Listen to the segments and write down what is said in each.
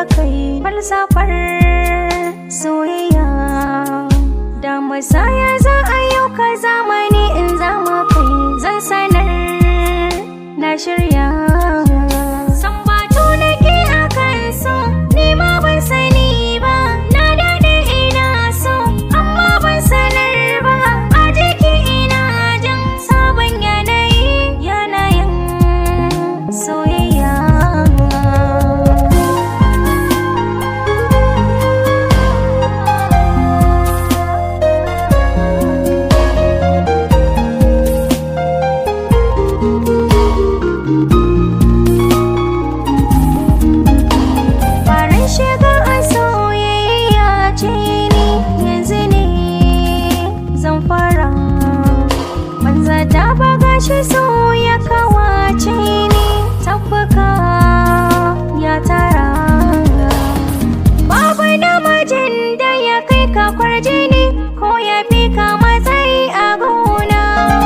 da kai falsafar soyayya da musaya za a yau ka zamani in zama kai zan sanar na shirya san batu nake a kan so ni ma ban sani ba na dade ina so amma ban sanar ba a jiki ina jin sabon yanayi yanayin soyayya Farin shiga a soyayya ce ni yanzu ne zan fara Banza ta baga shi so ya kawace ni tabbaka ya tara Babu namijin da ya kai ka kwarjini ko ya fi ka matsayi a gona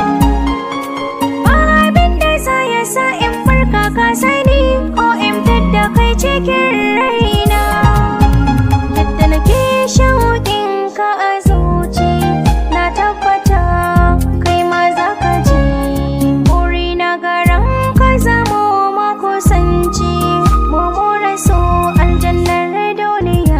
Ba abin da za ya sa in farka ka sani ko in fidda kai cikin raina Yadda nake shauƙin ka a zuci na tabbata kai ma za ka ji Buri na garan ka zamo makusanci mu more so aljannar duniya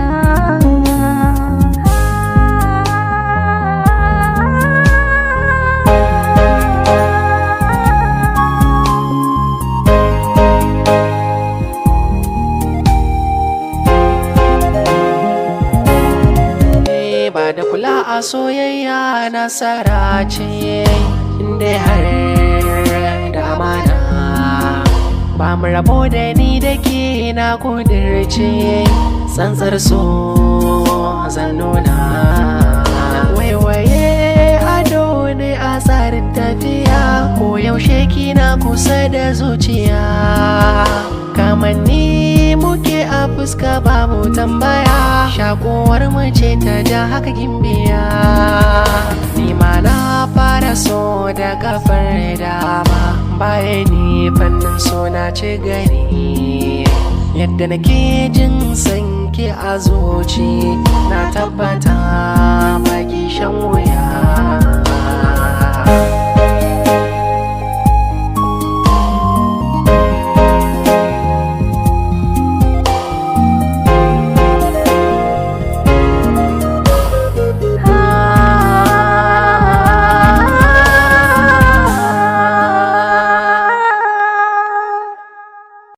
Eh, ba da kula a soyayya nasara ce inda har da amana ba mu rabo da ni da ke na kudirce tsantsar so zan nuna waiwaye ado ne a tsarin tafiya ko yaushe kina kusa da zuciya kamanni muke a fuska babu tambaya shakuwar mace ta ja haka gimbiya ni ma na fara so da kafar dama baya ni fannin so na ci gani yadda nake jin sanki a zuci na tabbata baki shan wuya